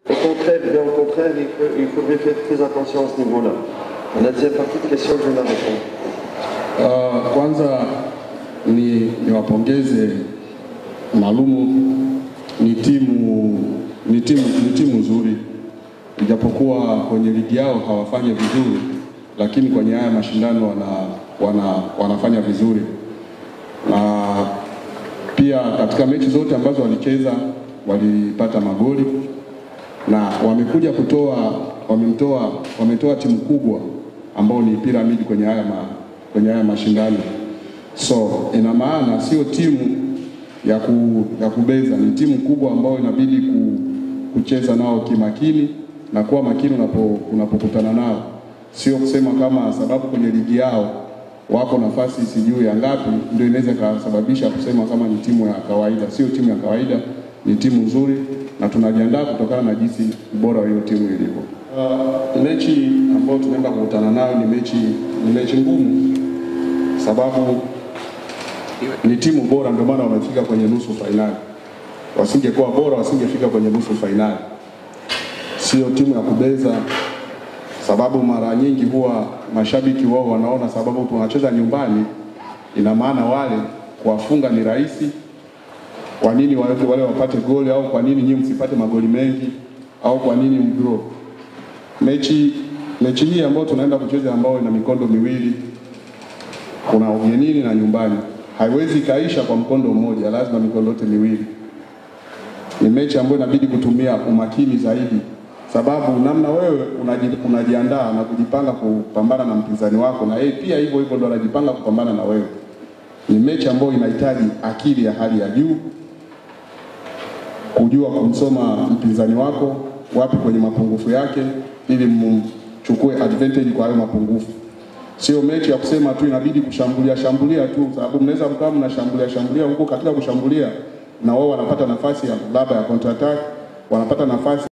Au contraire, bien au contraire, il, faut, il faudrait faire très attention à ce niveau-là. La deuxième partie de question, je vais la répondre. Uh, kwanza ni niwapongeze Malumu, ni timu ni timu ni timu nzuri, ijapokuwa kwenye ligi yao hawafanyi vizuri, lakini kwenye haya mashindano wana, wana, wanafanya vizuri na pia katika mechi zote ambazo walicheza walipata magoli na wamekuja kutoa wamemtoa wametoa timu kubwa ambao ni Piramidi kwenye haya ma, kwenye haya mashindano. So ina maana sio timu ya, ku, ya kubeza, ni timu kubwa ambayo inabidi ku, kucheza nao kimakini na kuwa makini unapo, unapokutana nao, sio kusema kama sababu kwenye ligi yao wako nafasi sijui ya ngapi ndio inaweza ikasababisha kusema kama ni timu ya kawaida. Sio timu ya kawaida, ni timu nzuri na tunajiandaa kutokana na jinsi ubora wa hiyo timu ilivyo. Uh, mechi ambayo tunaenda kukutana nayo ni mechi ni mechi ngumu, sababu ni timu bora, ndio maana wamefika kwenye nusu fainali. Wasingekuwa bora, wasingefika kwenye nusu fainali. Sio timu ya kubeza, sababu mara nyingi huwa mashabiki wao wanaona sababu tunacheza nyumbani, ina maana wale kuwafunga ni rahisi. Kwa nini wale, wale wapate goli au kwa nini nyinyi msipate magoli mengi au kwa nini mdraw? Mechi mechi hii ambayo tunaenda kucheza ambayo ina mikondo miwili, kuna ugenini na nyumbani, haiwezi ikaisha kwa mkondo mmoja, lazima mikondo yote miwili. Ni mechi ambayo inabidi kutumia umakini zaidi, sababu namna wewe unaji, unajiandaa na kujipanga kupambana na mpinzani wako, na yeye pia hivyo hivyo ndo anajipanga kupambana na wewe. Ni mechi ambayo inahitaji akili ya hali ya juu, kujua kumsoma mpinzani wako wapi kwenye mapungufu yake, ili mchukue advantage kwa hayo mapungufu. Sio mechi ya kusema tu inabidi kushambulia shambulia tu, sababu mnaweza mkawa mnashambulia shambulia huko, katika kushambulia na wao wanapata nafasi ya labda ya counter attack, wanapata nafasi